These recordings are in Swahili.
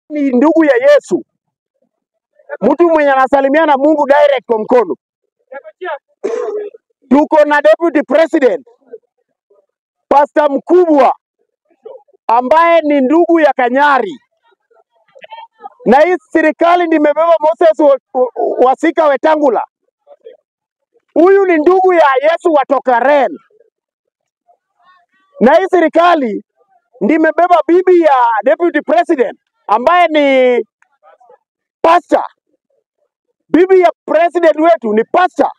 ni ndugu ya Yesu, mtu mwenye anasalimia na Mungu direct kwa mkono. Tuko na deputy president pasta mkubwa ambaye ni ndugu ya Kanyari, na hii serikali nimebeba Moses wa- wa- Wasika Wetangula. Huyu ni ndugu ya Yesu watoka Ren, na hii serikali ndimebeba bibi ya deputy president ambaye ni pastor. Bibi ya president wetu ni pastor,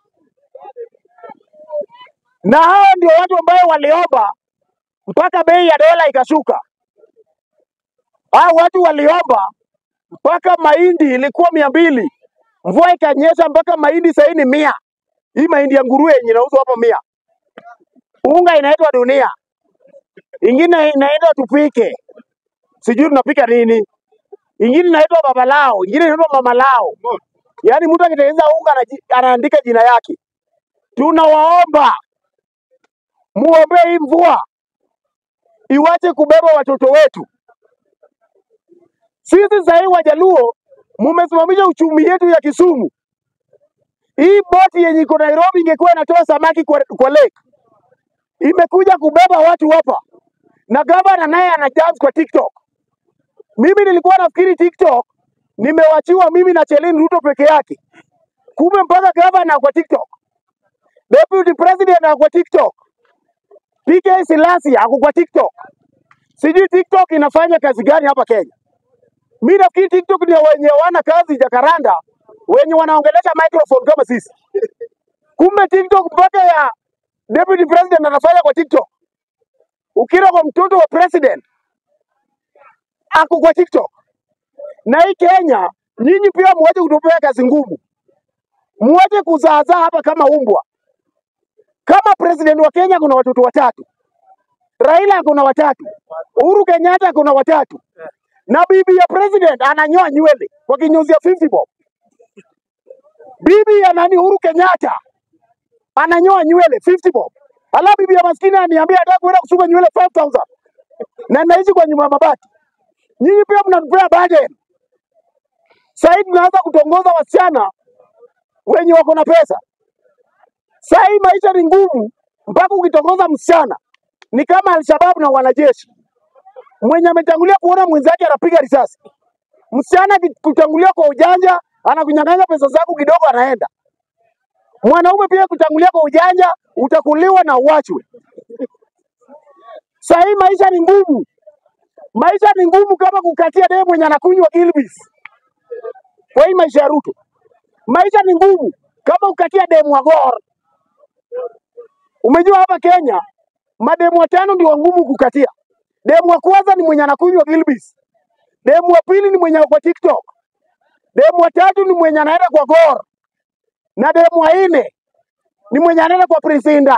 na hao ndio watu ambao waliomba mpaka bei ya dola ikashuka. Hao watu waliomba mpaka mahindi ilikuwa mia mbili, mvua ikanyesha mpaka mahindi sahii ni mia. Hii mahindi ya nguruwe yenye inauzwa hapo mia. Unga inaitwa dunia, ingine inaitwa tupike, sijui tunapika nini, ingine inaitwa babalao, ingine inaitwa mamalao. Yaani mtu akitengeneza unga anaji- anaandika jina yake. Tunawaomba muombee hii mvua iwache kubeba watoto wetu. Sisi sahii Wajaluo mumesimamisha uchumi yetu ya Kisumu. Hii boti yenye iko Nairobi ingekuwa inatoa samaki kwa, kwa lake, imekuja kubeba watu hapa, na gavana naye ana dance kwa TikTok. Mimi nilikuwa nafikiri TikTok nimewachiwa mimi na Chelin Ruto peke yake, kumbe mpaka gavana kwa TikTok, deputy president ako kwa TikTok, PK Silasi ako kwa TikTok. Sijui TikTok inafanya kazi gani hapa Kenya. Mi nafikiri TikTok ndio wenye wana kazi Jakaranda, wenye wanaongelesha microphone kama sisi. Kumbe TikTok mpaka ya deputy president anafanya kwa TikTok. Ukira kwa mtoto wa president ako kwa TikTok. Na hii Kenya, nyinyi pia muache kutupea kazi ngumu, muache kuzaazaa hapa kama umbwa. Kama president wa Kenya kuna watoto watatu, Raila kuna watatu, Uhuru Kenyatta kuna watatu, na bibi ya president ananyoa nywele kwa kinyozi ya 50 bob. Bibi ya nani Uhuru Kenyatta ananyoa nywele 50 bob. Alafu bibi ya maskini aniambia anataka kwenda kusuka nywele 5000 na naishi kwa nyumba ya mabati. Nyinyi pia mnatupea burden. Sasa hivi tunaanza kutongoza wasichana wenye wako na pesa. Sasa hii maisha ni ngumu, mpaka ukitongoza msichana ni kama Alshabab na wanajeshi. Mwenye ametangulia kuona mwenzake anapiga risasi, msichana kutangulia kwa ujanja anakunyang'anya pesa zako kidogo, anaenda. Mwanaume pia kutangulia kwa ujanja, utakuliwa na uachwe. Sasa hii maisha ni ngumu, maisha ni ngumu kama kukatia demu mwenye anakunywa Gilbis. Kwa hii maisha ya Ruto, maisha ni ngumu kama kukatia demu wa Gor. Umejua hapa Kenya mademu watano ndio ngumu kukatia. Demu wa kwanza ni mwenye anakunywa Gilbis, demu wa pili ni mwenye ako kwa TikTok, demu wa tatu ni mwenye anaenda kwa Gor, na demu wa nne ni mwenye anaenda kwa Prisinda.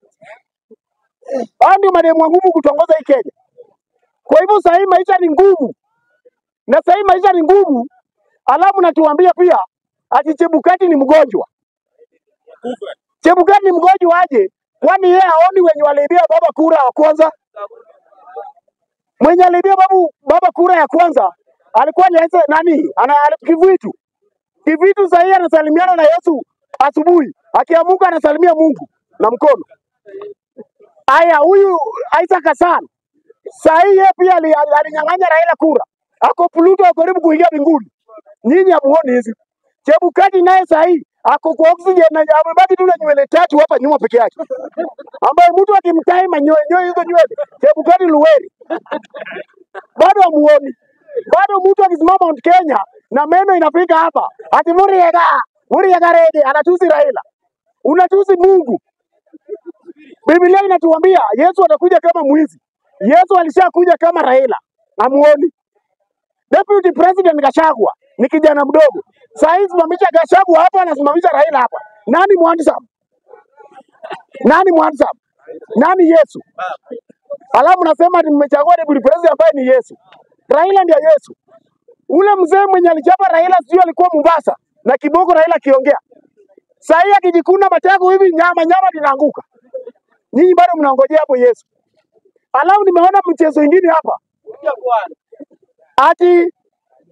Hao ndio mademu wa ngumu kutongoza hii Kenya. Kwa hivyo sahii maisha ni ngumu, na sahii maisha ni ngumu, alafu natuambia pia ati Chebukati ni mgonjwa. Chebukati ni mgonjwa aje? Kwani yeye haoni wenye waliibia baba kura wa kwanza? Mwenye aliibia babu baba kura ya kwanza alikuwa ni Ese- nani? Ana ali- Kivitu. Kivitu sahii anasalimiana na Yesu asubuhi, akiamuka anasalimia Mungu na mkono. Aya, huyu Isaac Hassan sahii yeye pia ali- ali- alinyang'anya Raila kura, ako Pluto, ako karibu kuingia mbinguni. Nyinyi hamuoni hizi. Chebukati naye sahii ako kwa oxygen na amebaki tu na nywele tatu hapa nyuma peke yake, ambaye mtu akimtai manyoya nyoya hizo nywele, Chebukati Luweri bado hamuoni. Bado mtu akisimama Mount Kenya na meno inafika hapa, ati Muriega Muriega rege anatusi Raila, unatusi Mungu. Biblia inatuambia Yesu atakuja kama mwizi. Yesu alishakuja kama Raila, hamuoni? Deputy President Gachagua ni kijana mdogo. Saa hii simamisha Gachagua hapa, anasimamisha Raila hapa. Nani mwandsam? Nani mwandsam? Nani Yesu? Alafu nasema ati mmechagua deputy president ambaye ni Yesu. Raila ndiye Yesu. Ule mzee mwenye alichapa Raila sijui alikuwa Mombasa na kiboko Raila akiongea. Saa hii akijikuna matako hivi nyama nyama linaanguka. Nyinyi bado mnangojea hapo Yesu. Alafu nimeona mchezo ingine hapa ati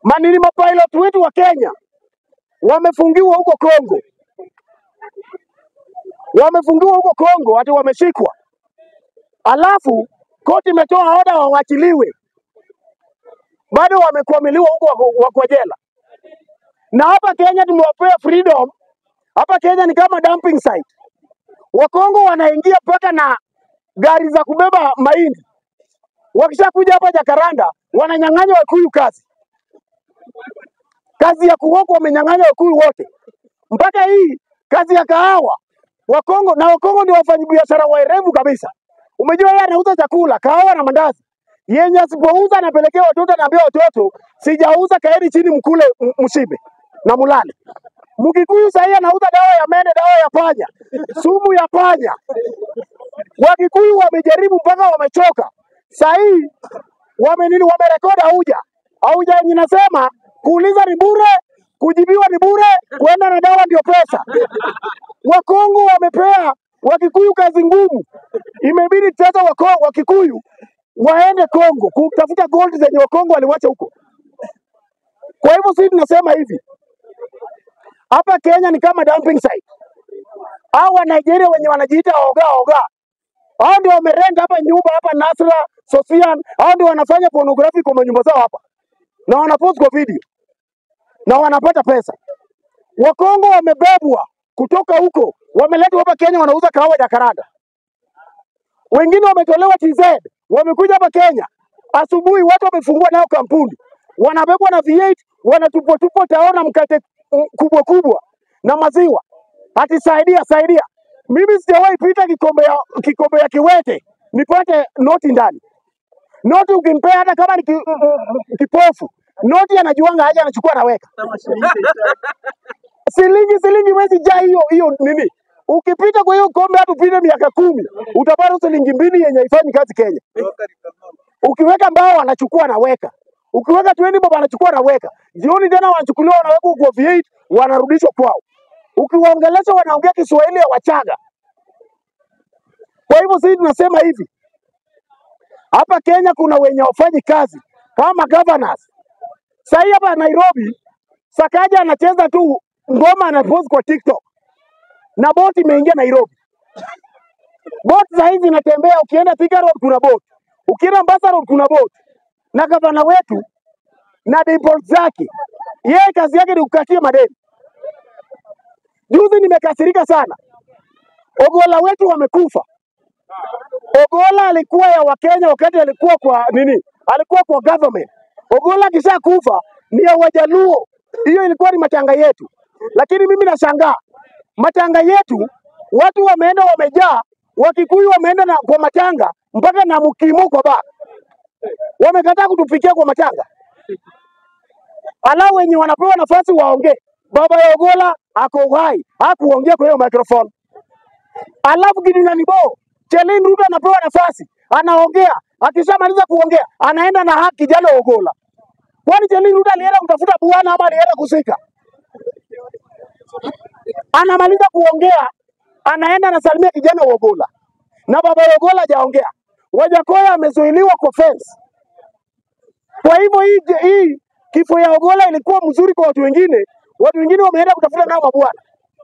manini mapilot wetu wa Kenya wamefungiwa huko Kongo, wamefungiwa huko Kongo, ati wameshikwa, alafu koti imetoa oda wawachiliwe, bado wamekwamiliwa huko wako wako jela. Na hapa Kenya tumewapea freedom. Hapa Kenya ni kama dumping site. Wakongo wanaingia mpaka na gari za kubeba mahindi, wakishakuja hapa Jakaranda wananyang'anya Wakikuyu kazi, kazi ya kuoka wamenyang'anya Wakikuyu wote, mpaka hii kazi ya kahawa Wakongo na Wakongo ndio wafanyabiashara waerevu kabisa. Umejua yeye anauza chakula, kahawa na mandazi yenye asipouza anapelekea watoto, anaambia watoto sijauza, kaeni chini mkule m- mshibe na mulale. Mkikuyu sahii anauza dawa ya mene, dawa ya panya, sumu ya panya. Wakikuyu wamejaribu mpaka wamechoka. Sahii wame nini, wamerekodi auja auja yenye nasema kuuliza ni bure, kujibiwa ni bure, kwenda na dawa ndio pesa. Wakongo wamepea Wakikuyu kazi ngumu, imebidi sasa wako Wakikuyu waende Kongo kutafuta gold zenye Wakongo waliwacha huko. Kwa hivyo sisi tunasema hivi, hapa Kenya ni kama dumping site. Hao wa Nigeria wenye wanajiita oga oga, hao ndio wamerent hapa nyumba hapa Nasra, Sofian, hao ndio wanafanya pornography kwa manyumba zao hapa na wanapost kwa video na wanapata pesa. Wakongo wamebebwa kutoka huko, wameletwa hapa Kenya, wanauza kahawa Jakaranda. Wengine wametolewa TZ, wamekuja hapa Kenya. Asubuhi watu wamefungua nao kampuni, wanabebwa na V8, wanatupwa tupwa tao na mkate mm, kubwa kubwa na maziwa, ati saidia saidia. Mimi sijawahi pita kikombe ya, kikombe ya kiwete nipate noti ndani. Noti ukimpea hata kama ni ki, mm, mm, kipofu, noti anajuanga haja, anachukua anaweka shilingi shilingi, wezi jaa hiyo hiyo nini. Ukipita kwa hiyo kombe hata upite miaka kumi utapata shilingi mbili yenye haifanyi kazi Kenya. Ukiweka mbao anachukua anaweka, ukiweka 20 bob anachukua anaweka, jioni tena wanachukuliwa wanawekwa kwa V8 wanarudishwa kwao. Ukiwaongelesha wanaongea Kiswahili ya Wachaga. Kwa hivyo sisi tunasema hivi, hapa Kenya kuna wenye wafanyi kazi kama governors. Sahii hapa Nairobi, Sakaja anacheza tu ngoma anapost kwa TikTok na boti imeingia Nairobi. Boti saa hizi inatembea, ukienda Thika Road kuna boti, ukienda Mombasa Road kuna boti, na gavana wetu na default zake, yeye kazi yake ni kukatia madeni. Juzi nimekasirika sana, Ogola wetu wamekufa. Ogola alikuwa ya Wakenya wakati alikuwa kwa nini, alikuwa kwa government. Ogola akisha kufa ni ya Wajaluo, hiyo ilikuwa ni matanga yetu. Lakini mimi nashangaa matanga yetu, watu wameenda wamejaa, Wakikuyu wameenda na kwa matanga mpaka na mkimo kwa baa, wamekataa kutufikia kwa matanga. Ala wenye wanapewa nafasi waongee. Baba ya Ogola ako uhai, hakuongea kwa hiyo microphone. Alafu Gideon Bo Chelin Ruto anapewa nafasi, anaongea. Akishamaliza kuongea, anaenda na haki kijana Ogola. Kwani Chelin Ruto alienda kutafuta bwana ama alienda kusika? Anamaliza kuongea, anaenda anasalimia kijana wa Ogola, na baba ya Ogola hajaongea. Wajakoya amezuiliwa kwa fence. Kwa hivyo hii, hii kifo ya Ogola ilikuwa mzuri kwa watu wengine, watu wengine wameenda kutafuta nao mabwana.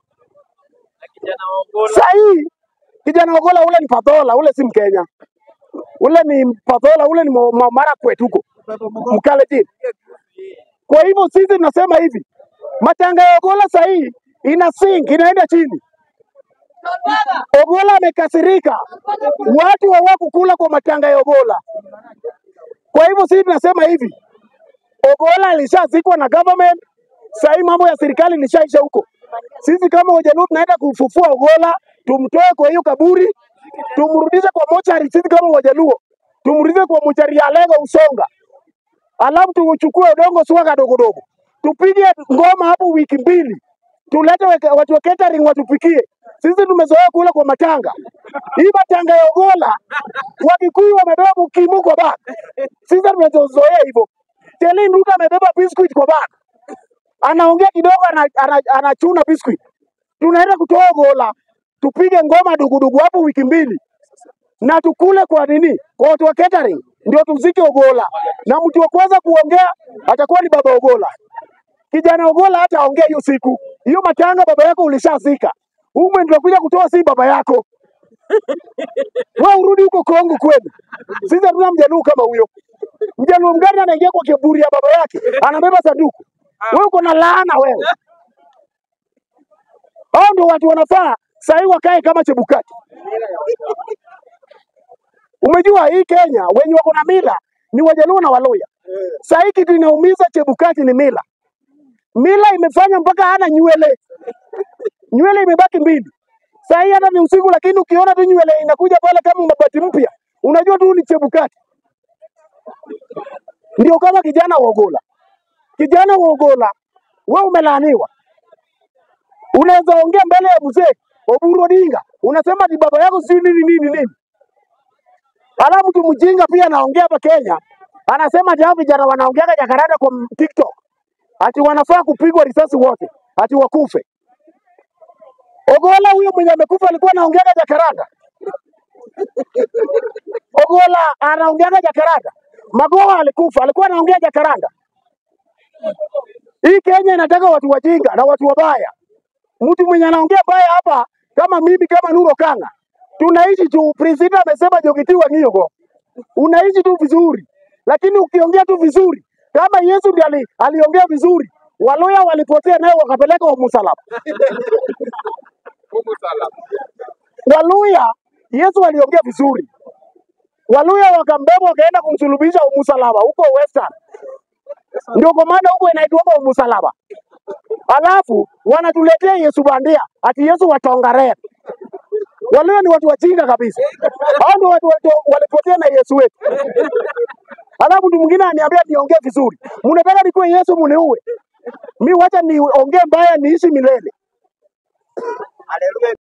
Saa hii kijana Ogola ule ni Padhola, ule si Mkenya, ule ni Padhola, ule ni Mo- Mo- Marakwet huko Mkalenjin. Kwa hivyo sisi tunasema hivi, matanga ya Ogola saa hii ina sink, inaenda chini. Ogola amekasirika, watu hawakukula kwa matanga ya Ogola. Kwa hivyo sisi tunasema hivi, Ogola alishazikwa na government, saa hii mambo ya serikali ilishaisha huko. Sisi kama Wajaluo tunaenda kufufua Ogola, tumtoe kwa hiyo kaburi, tumrudishe kwa mochari. Sisi kama Wajaluo tumrudishe kwa mochari ya Lego Usonga, alafu tuchukue udongo suka kadogo dogo, tupige ngoma hapo wiki mbili, tulete weke- watu wa catering watupikie. Sisi tumezoea kula kwa matanga. Hii matanga ya Ogola Wakikuyu wamebeba mkimu kwa bag, sisi tumezoea hivyo. Chelin Ruto amebeba biscuit kwa bag, anaongea kidogo, ana- ana- anachuna biscuit. Tunaenda kutoa Ogola, tupige ngoma dugudugu hapo wiki mbili na tukule kwa nini, kwa watu wa catering. ndio tuzike Ogola, na mtu wa kwanza kuongea atakuwa ni baba Ogola. Kijana Ogola hata aongea hiyo siku hiyo matanga, baba yako ulishazika. Huyu mwenye tunakuja kutoa si baba yako, wewe urudi huko Kongo kwenu. Sisi hatuna mjaluo kama huyo. Mjaluo mgani anaingia kwa kiburi ya baba yake anabeba sanduku? Wewe uko na laana wewe. Hao ndio watu wanafaa sahii wakae kama Chebukati. Umejua hii Kenya wenye wako na mila ni Wajaluo na Waluya. Sahii kitu inaumiza Chebukati ni mila. Mila imefanya mpaka hana nywele, nywele imebaki mbili. Sahii hata ni usiku, lakini ukiona tu nywele inakuja pale kama mabati mpya, unajua tu ni Chebukati. Ndio kama kijana wa Ogola. Kijana wa Ogola, wewe umelaaniwa. Unaweza ongea mbele ya mzee Oburu Odinga, unasema ati baba yako sijui nini nini nini. Alafu mtu mjinga pia anaongea hapa Kenya, anasema ati hao vijana wanaongeaga jakarada kwa m- TikTok, ati wanafaa kupigwa risasi wote, ati wakufe. Ogola huyo mwenye amekufa alikuwa anaongeaga jakarada. Ogola anaongeaga jakarada. Magoha alikufa, alikuwa anaongea jakaranda. Hii Kenya inataka watu wajinga na watu wabaya. Mtu mwenye anaongea baya hapa kama mimi kama Nuro Kanga, tunaishi tu. President amesema Jogitiwa Ng'iongo, unaishi tu vizuri, lakini ukiongea tu vizuri kama Yesu ndiye ali, aliongea vizuri, Waluya walipotea naye wakapeleka wa msalaba. Waluya Yesu aliongea vizuri, Waluya wakambeba wakaenda kumsulubisha msalaba huko Western, ndio kwa maana huko inaitwa msalaba. Alafu wanatuletea Yesu bandia, ati Yesu wa Tongaren. Walio ni watu wajinga kabisa. Hao ndio watu watu walipotea na Yesu wetu. Alafu mtu mwingine aniambia niongee vizuri. Mnataka nikuwe Yesu muniue. Mi wacha niongee mbaya niishi milele.